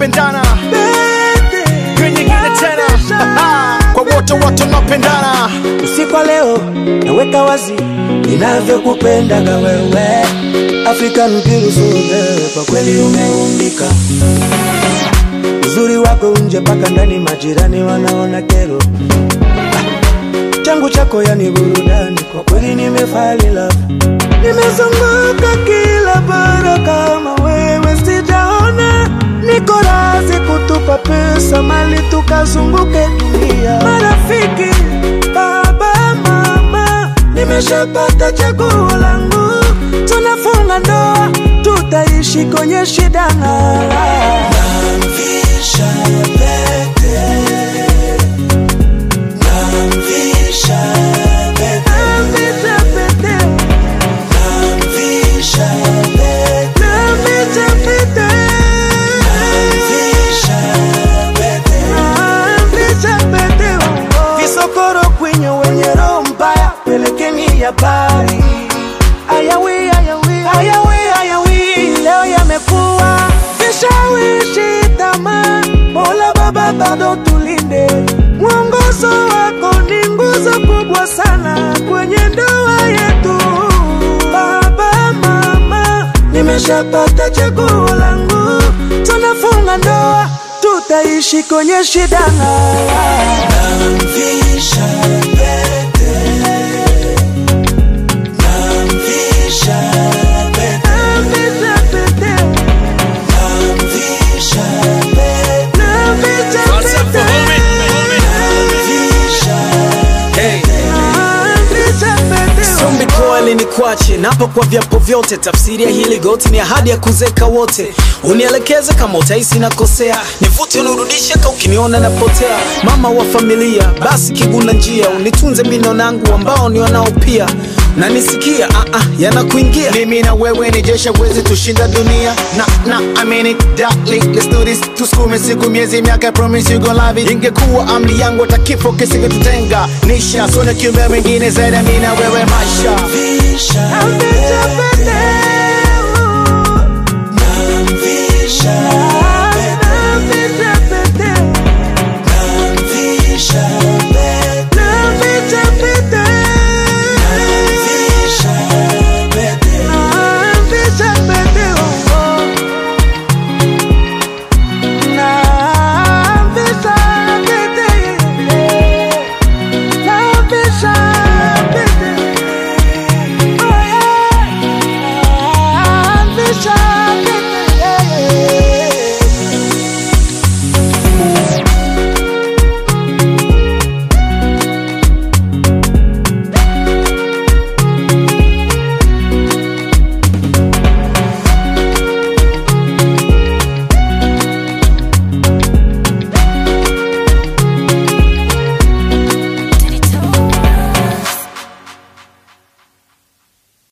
tunapendana Hiyo nyingine tena kwa wote wote tunapendana usiku wa leo naweka wazi ninavyokupendaga wewe African beautiful kwa kweli umeumbika uzuri wako nje mpaka ndani majirani wanaona kero Ah, changu chako yani burudani kwa kweli nimefali love nimezunguka kila bara kama wewe sijaona niko razi kutupa pesa mali tukazunguke dunia marafiki baba mama nimeshapata chaguo langu tunafunga ndoa tutaishi kwenye shida na namvisha pete namvisha pete namvisha pete namvisha pete namvisha pete namvisha pete namvisha pete visokoro kwenye wenye roho mbaya pelekeni habari ayawi ayawi ayawi ayawi leo yamekuwa vishawishi tamaa mola baba bado tulinde mwongozo wako ni nguzo kubwa sana kwenye ndoa yetu baba mama nimeshapata chaguo langu tunafunga ndoa tutaishi kwenye shida namvisha pete namvisha pete namvisha pete namvisha pete namvisha What's up, pete homie? namvisha Hey. namvisha pete Sombi kweli ni kwache napo kwa vyapo vyote, tafsiri ya hili goti ni ahadi ya kuzeka wote. Unielekeze kama utahisi nakosea, nivute unirudishe ka ukiniona napotea. Mama wa familia, basi kiguna njia, unitunze mino nangu ambao ni wanao pia na nisikia ah, ah, yanakuingia mimi na wewe ni jeshi wezi tushinda dunia na na I mean it darling let's do this tusukume siku miezi miaka I promise you gonna love it ingekuwa amri yangu hata kifo kisingetutenga nisha sona kiumbe mwingine zaidi ya mimi na wewe maisha namvisha pete